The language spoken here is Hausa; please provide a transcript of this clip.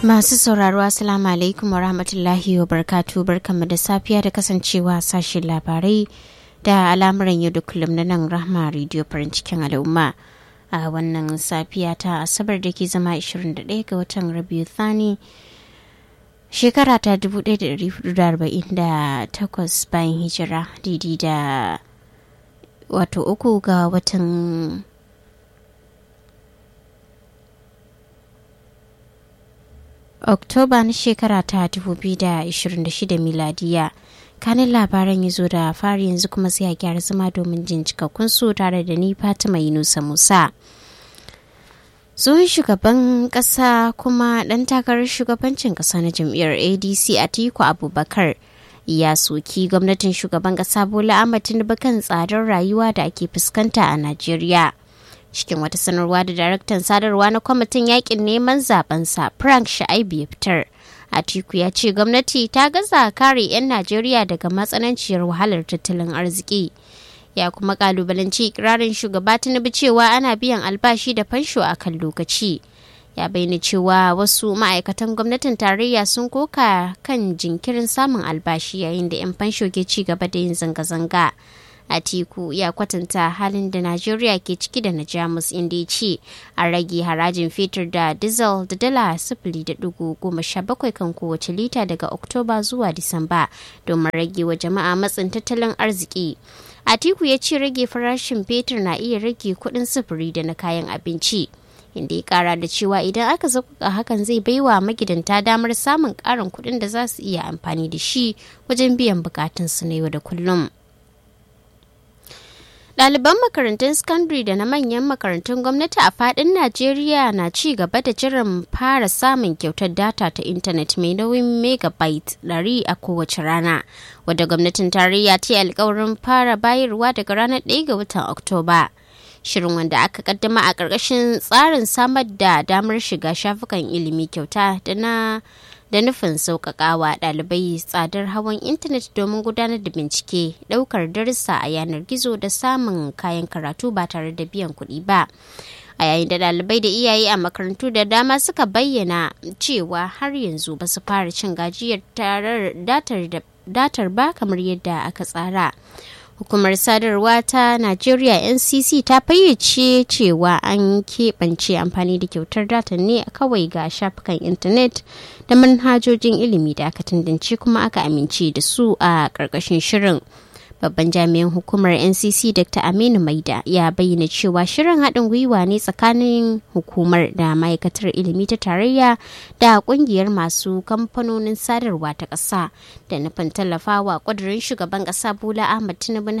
Masu sauraro Assalamu alaikum wa rahmatullahi wa barkatu barkanmu da safiya da kasancewa sashen labarai da al'amuran yau da kullum na nan rahma rediyo farin cikin al'umma a wannan safiya ta asabar da ke zama 21 ga watan rabiu thani shekara ta 1448 bayan hijira didi da wato uku ga watan Oktoba na shekara ta 2026 miladiya. Kanin labaran ya zo da fari yanzu kuma sai a gyara zama domin jin cikakkun su tare da ni Fatima Yunusa Musa. Tsohon shugaban ƙasa kuma ɗan takarar shugabancin ƙasa na jam'iyyar ADC Atiku Abubakar ya soki gwamnatin shugaban ƙasa Bola Ahmed Tinubu kan tsadar rayuwa da ake fuskanta a Najeriya. cikin wata sanarwa da daraktan sadarwa na kwamitin yakin neman zabensa frank sha'aibu ya fitar atiku ya ce gwamnati ta gaza kare 'yan najeriya daga matsananciyar wahalar tattalin arziki ya kuma kalubalanci ikirarin shugaba tinubu cewa ana biyan albashi da fansho a kan lokaci ya bayyana cewa wasu ma'aikatan gwamnatin tarayya sun koka kan jinkirin samun albashi yayin da 'yan fansho ke ci gaba da yin zanga-zanga Atiku ya kwatanta halin da Najeriya ke ciki da na Jamus inda ya ce a rage harajin fetur da diesel da dala sifili da dugu goma sha bakwai kan kowace lita daga Oktoba zuwa Disamba domin rage wa jama'a matsin tattalin arziki. Atiku ya ce rage farashin fetur na iya rage kuɗin sufuri da na kayan abinci. inda ya kara da cewa idan aka zakuka hakan zai baiwa magidanta damar samun ƙarin kuɗin da za su iya amfani da shi wajen biyan bukatunsu na yau da kullum. Ɗaliban makarantun sakandare da na manyan makarantun gwamnati a faɗin Najeriya na ci gaba da jiran fara samun kyautar data ta intanet mai nauyin megabyte 100 a kowace rana, wadda gwamnatin tarayya ta yi alkawarin fara bayarwa daga ranar 1 ga watan Oktoba. Shirin wanda aka kaddama a ƙarƙashin tsarin samar da damar shiga shafukan ilimi kyauta da na da nufin sauƙaƙawa ɗalibai tsadar hawan intanet domin gudanar da bincike ɗaukar darussa a yanar gizo da samun kayan karatu ba tare da biyan kuɗi ba a yayin da ɗalibai da iyaye a makarantu da dama suka bayyana cewa har yanzu ba su fara cin gajiyar datar ba kamar yadda aka tsara hukumar sadarwa ta najeriya ncc ta fayyace cewa an keɓance amfani da kyautar data ne kawai ga shafukan intanet da manhajojin ilimi da aka tantance kuma aka amince da su a ƙarƙashin shirin babban jami'in hukumar ncc dr aminu maida ya bayyana cewa shirin haɗin gwiwa ne tsakanin hukumar da ma'aikatar ilimi ta tarayya da ƙungiyar masu kamfanonin sadarwa ta ƙasa da nufin tallafawa ƙudurin shugaban ƙasa bola ahmad tinubu